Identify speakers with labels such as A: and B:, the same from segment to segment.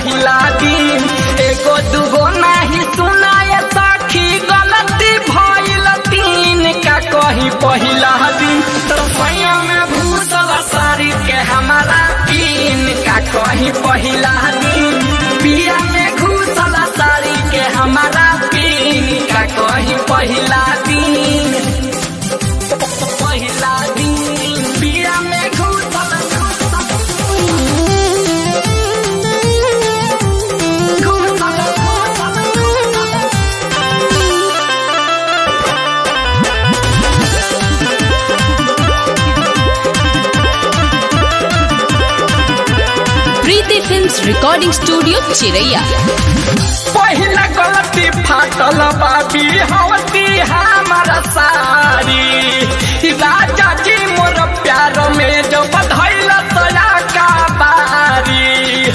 A: पहिला दिन एगो दूगो नाही सुनाए सखी गलती भइल तीन का कही पहिला दिन तरसैया में भूसल सारी के हमारा तीन का कही पहिला दिन पिया में घूसल सारी के हमारा तीन का कही पहिला दिन पहिला दिन पिया में घूसल घूसल
B: प्रीति फिल्म्स रिकॉर्डिंग स्टूडियो चिरैया
A: पहिला गलती फाटल बाबी हवती हमारा सारी राजा जी मोर प्यार में जो बधैल तया का बारी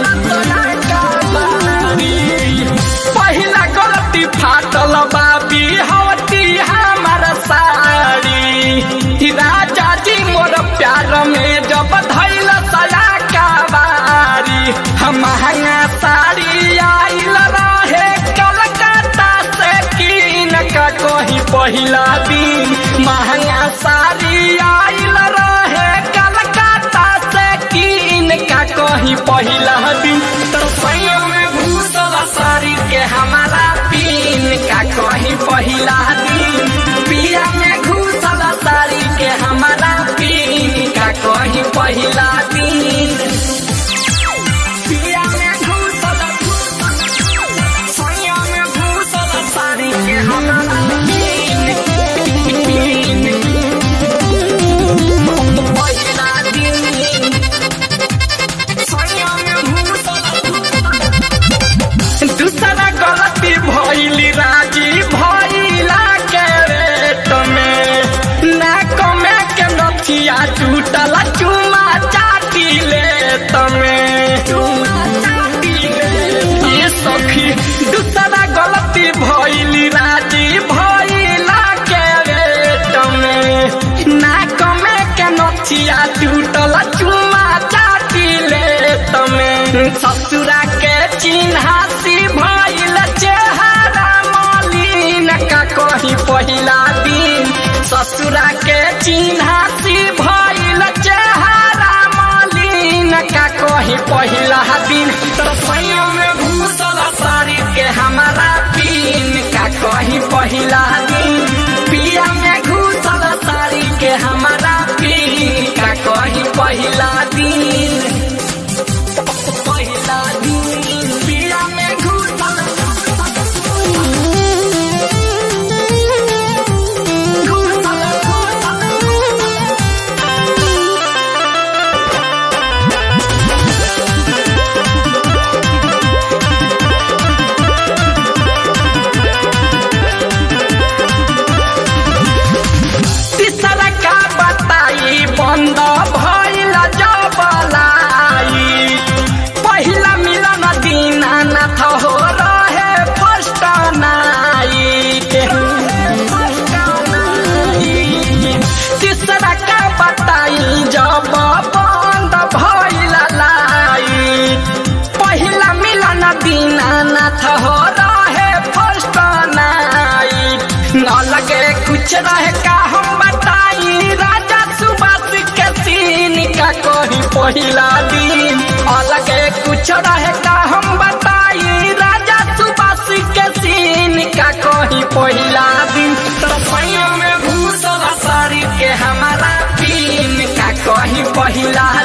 A: पहिला गलती फाटल बाबी हवती हमारा सारी राजा जी मोर प्यार में जो बधैल तया का बारी हम महंगा साड़ी आइल रहे कलकत्ता से कीन का कहीं पहिला दिन महंगा साड़ी आइल रहे कलकत्ता से कीन का कहीं पहिला दिन तरसैया में भूसल साड़ी के हमारा पीन का कहीं पहिला दिन पिया में घूसल साड़ी के हमारा पीन का कहीं पहिला दिन पिया में घूसल सैया में घूसल साड़ी के हमारा पीन पीन पहिला दिन सैया में घूसल दूसरा गलती भइली राजी भइला के रेट में नाक में के नथिया टूटल चुमा चाटी ले तमे ये सखी दूसरा गलती भइली राजी भइला के रेट में नाक में के नथिया टूटल चुमा चाटी ले तमे ससुरा के चिन्हासी भइल चेहरा मलिन का कही पहिला दिन ससुरा के चिन्हासी भइल चेहरा मलिन का कही पहिला दिन तरसैया में भूसल साड़ी के हमारा पीन का कही पहिला दिन पिया में घूसल साड़ी के हमारा पीन का कही पहिला दिन पहिला दिन पिया में घूसल घूसल तीसरा का बताई बंद भइल जबलाई पहिला मिलन दीनानाथ हो रहे फर्स्ट नाइट तीसरा का बताई जब बंद भइल लाइट पहिला मिलन दीनानाथ हो रहे फर्स्ट नाइट न लगे कुछ रहे का हम बताई राजा सुबास के सीन का कोई पहिला दिन अलगे कुछ रहे का हम बताई राजा सुबास के सीन का कोई पहिला दिन तरसैया में भूसल साड़ी के हमारा पीन का कही पहिला